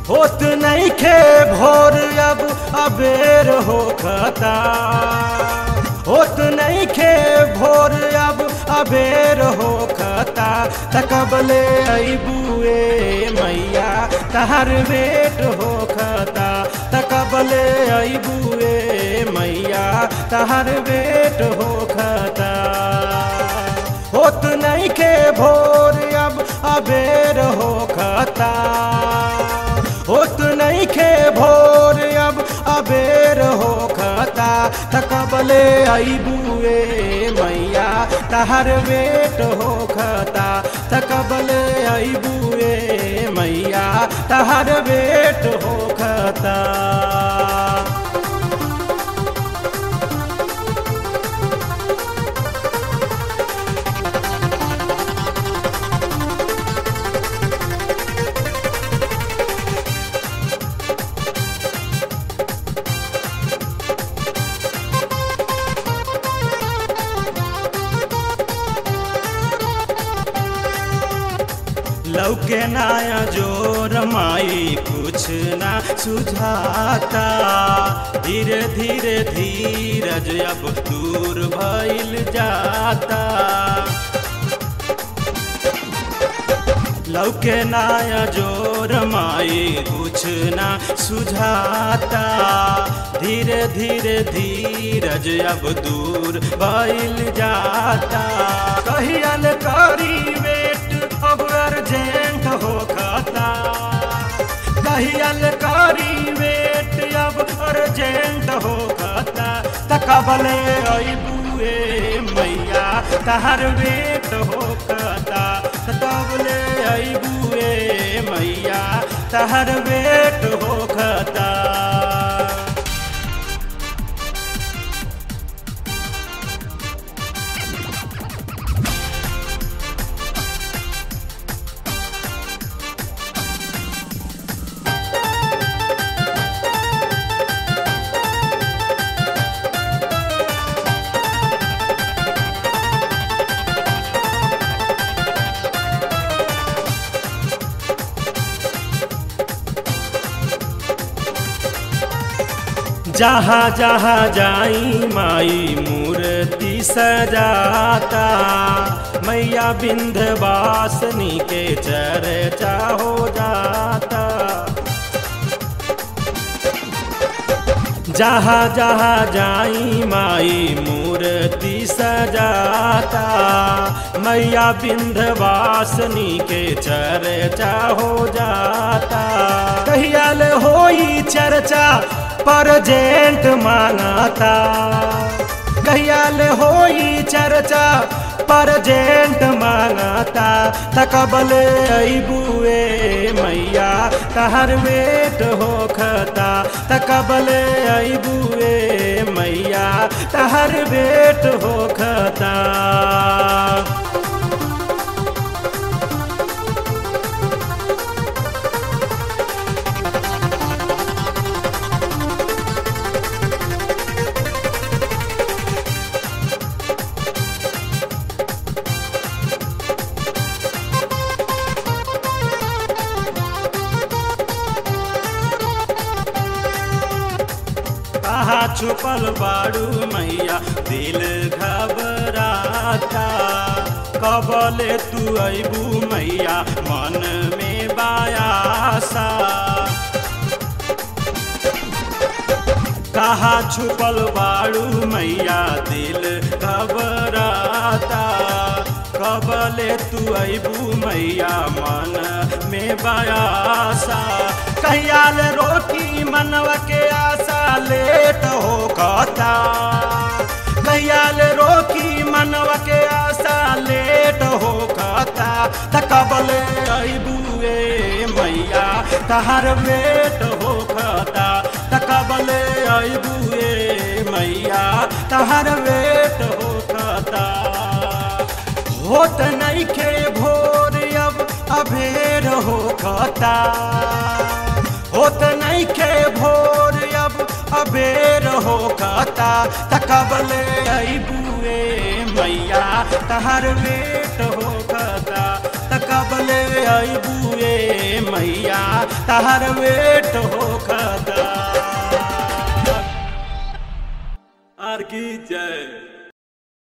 होत नहीं खे भोर अब अबेर हो खता होत नहीं खे भोर अब अबेर हो खता तकबले अबुए मैया तहर बेट हो खता तकबले अबुए मैया तहर बेट हो खता होत नहीं के भोर अब अबेर हो खता होत नहीं के भोर अब अबेर हो खता तकबले अबुए मैया तहर बेट हो खता तकबले अबुए मैया तहर बेट हो खता लौके नाया जोर माई कुछ ना सुझाता धीरे धीरे धीरज अब दूर भइल जाता लौके नाया जोर माई कुछ ना सुझाता धीरे धीरे धीरज अब दूर भइल जाता कहियल करी बेट अब अर्जेंट हो खाता कहियल करी बेट अब अर्जेंट हो खाता तकबले अबुए मैया तहर बेट हो खाता तकबले अबुए मैया तहर बेट हो खाता जहाँ जहाँ जाई माई मूर्ति सजाता मैया बिंधवासनी के चर्चा हो जाता जहाँ जहाँ जाई माई मूर्ति सजाता मैया बिंधवासनी के चर्चा हो जाता कहियाल होई चर्चा परजेंट मांगाता कहियाल होई चर्चा परजेंट मांगाता तकबल अबुए मैया तहर बेट हो खता तकबल अबुए मैया तहर बेट हो खता कहा छुपल बाड़ू मैया दिल घबराता कबले तू अबू मैया मन में बायासा कहा छुपल बाड़ू मैया दिल घबराता कबले तू अबू मैया मन में बयासा कहियाल रोकी मनवा के आशा लेट हो कहता कहियाल रोकी मनवा के आशा लेट हो कहता तकबले अबुए मैया तहर बेट हो कहता तकबले अबुए मैया तहर बेट हो कहता होत नहीं खे भोर अब अभेर हो खता होत नहीं खे भोर अब अबेर हो खता तकबले अबुए मैया तहर बेट हो खता तकबले अबुए मैया तार वेट होखता आर की जय